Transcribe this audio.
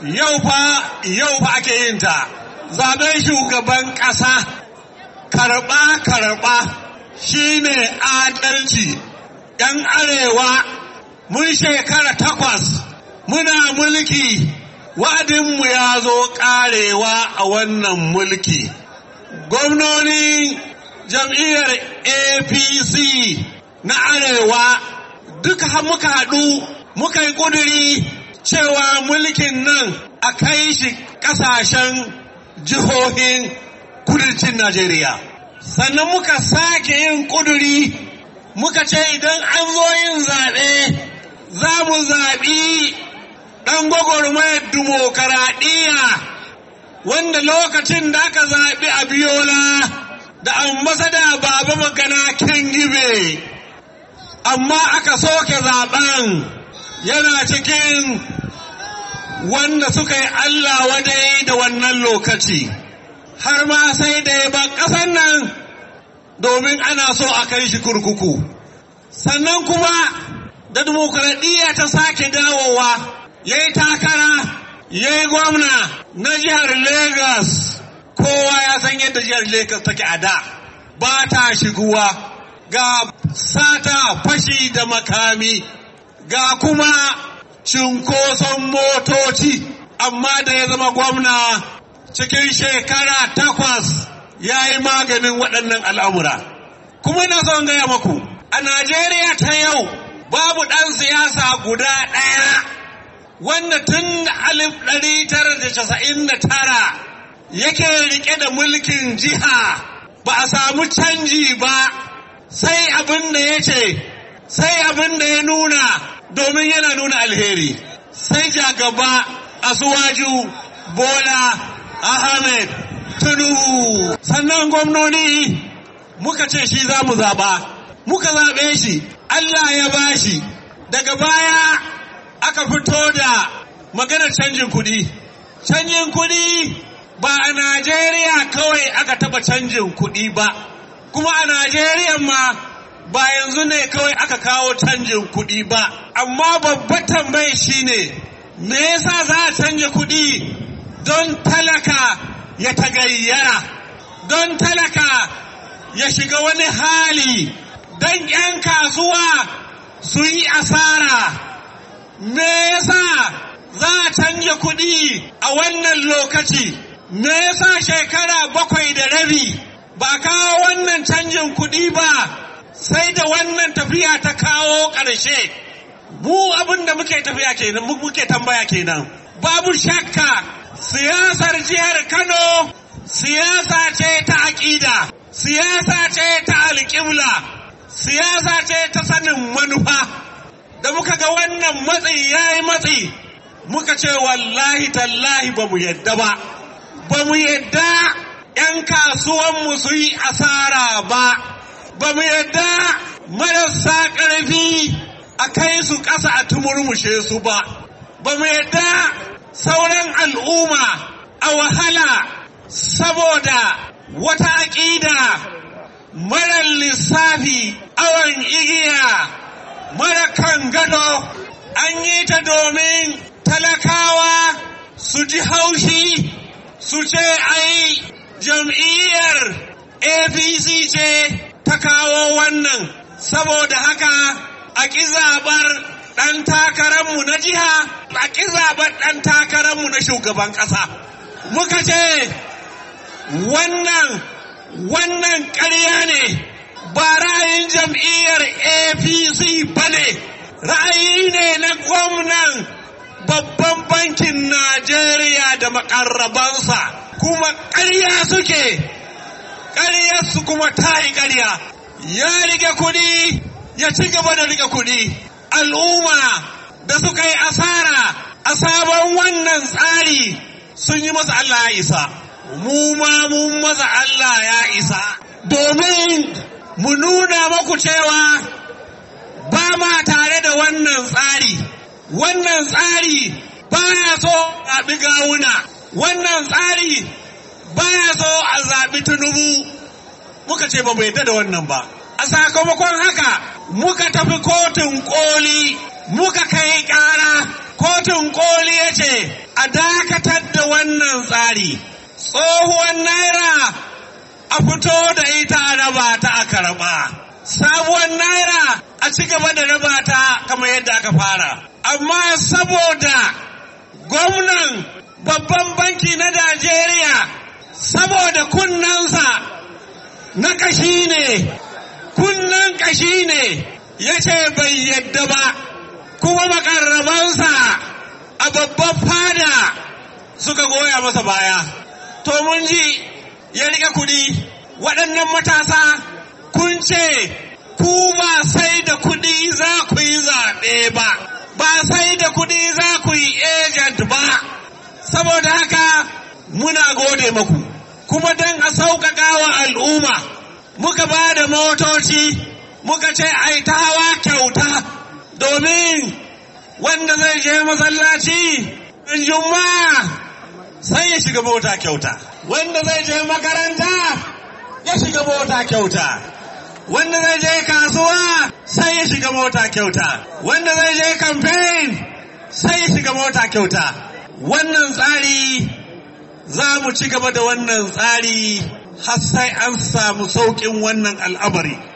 yau fa yau fa ake yin ta zaben shugaban ƙasa karɓa karɓa shine adalci ‘yan arewa mun shekara takwas muna mulki wa'adinmu ya zo ƙarewa a wannan mulki gwamnoni jam'iyyar apc na arewa duka muka haɗu muka yi ƙuduri cewa mulkin nan a kai shi ƙasashen jihohin kudancin Najeriya. Sannan muka sake yin ƙuduri muka ce idan an zo yin zaɓe za mu zaɓi ɗan gwagwarmayar dimokaraɗiyya wanda lokacin da aka zaɓi a biyola da ambasada baba magana kan gibe amma aka soke zaɓen yana cikin wanda suka yi Allah wadai da wannan lokaci har ma sai da ya ba ƙasan nan domin ana so a kai shi kurkuku sannan kuma da dimokuraɗiyya ta sake dawowa ya yi takara ya yi gwamna na jihar Legas kowa ya san yadda jihar Legas take a da ba ta shiguwa ga sata fashi da makami ga kuma cinkoson motoci amma da ya zama gwamna cikin shekara takwas ya yi maganin waɗannan al'amura. Kuma na son gaya maku, a Najeriya ta yau babu ɗan siyasa guda ɗaya wanda tun alif ɗari tara da casa'in da tara yake riƙe da mulkin jiha ba a samu canji ba sai abin da ya ce, sai abin da ya nuna domin yana nuna alheri sai jagaba asuwaju bola ahmed tinubu sannan gwamnoni muka ce shi za mu zaɓa muka zaɓe shi allah ya bashi daga baya aka fito da maganar canjin kuɗi canjin kuɗi ba a najeriya kawai aka taɓa canjin kuɗi ba kuma a najeriya ma ba yanzu ne kawai aka kawo canjin kuɗi ba amma babbar tambayi shine me yasa za a canja kuɗi don talaka ya tagayyara don talaka ya shiga wani hali don 'yan kasuwa su yi asara me yasa za a canja kuɗi a wannan lokaci me yasa shekara bakwai da rabi ba kawo wannan canjin kuɗi ba sai da wannan tafiya ta kawo ƙarshe mu abin da muke tafiya kenan muke tambaya kenan babu shakka siyasar jihar kano siyasa ce ta aƙida siyasa ce ta alƙibla siyasa ce ta sanin manufa da muka ga wannan matsi ya yi matsi muka ce wallahi tallahi ba mu yadda ba ba mu yadda 'yan kasuwanmu su yi asara ba ba mu yadda marasa ƙarfi a kai su ƙasa a tumurmushe su ba ba mu yadda sauran al'umma a wahala saboda wata aƙida marar lissafi awon igiya mara kan gado an yi ta domin talakawa su ji haushi su ce ai jam'iyyar apc ce ta kawo wannan saboda haka a ƙi zaɓar ɗan takararmu na jiha a ƙi zaɓar ɗan takararmu na shugaban ƙasa muka ce wannan wannan ƙarya ne ba ra'ayin jam'iyyar apc ba ne ra'ayi ne na gwamnan babban bankin najeriya da makarrabansa kuma ƙarya suke ƙaryarsu kuma ta yi ƙarya ya rike kuɗi ya ci gaba da rike kuɗi al'umma da suka yi asara a sabon wannan tsari sun yi masa Allah ya isa mu ma mun masa Allah ya isa domin mu nuna maku cewa ba ma tare da wannan tsari wannan tsari baya so a zaɓi gawuna wannan tsari baya so a zaɓi tunubu muka ce ba mu yadda da wannan ba a sakamakon haka muka tafi kotun koli muka kai ƙara kotun koli ya ce a dakatar da wannan tsari tsohuwar naira a fito da ita a raba ta a karɓa sabuwar naira a ci gaba da raba ta kamar yadda aka fara amma saboda gwamnan babban banki na najeriya saboda kunnansa na kashi ne kunnan kashi ne ya ce bai yadda ba kuma makarrabansa a babban fada suka goya masa baya to mun ji ya rike kuɗi waɗannan matasa kun ce ku ba sai da kuɗi za ku yi zaɓe ba ba sai da kuɗi za ku yi agent ba saboda haka muna gode maku kuma don a sauƙaƙa wa al'umma muka ba da motoci muka ce ai ta hawa kyauta domin wanda zai je masallaci juma'a sai ya shiga mota kyauta wanda zai je makaranta ya shiga mota kyauta wanda zai je kasuwa sai ya shiga mota kyauta wanda zai je campaign sai ya shiga mota kyauta wannan tsari za mu ci gaba da wannan tsari har sai an samu sauƙin wannan al'amari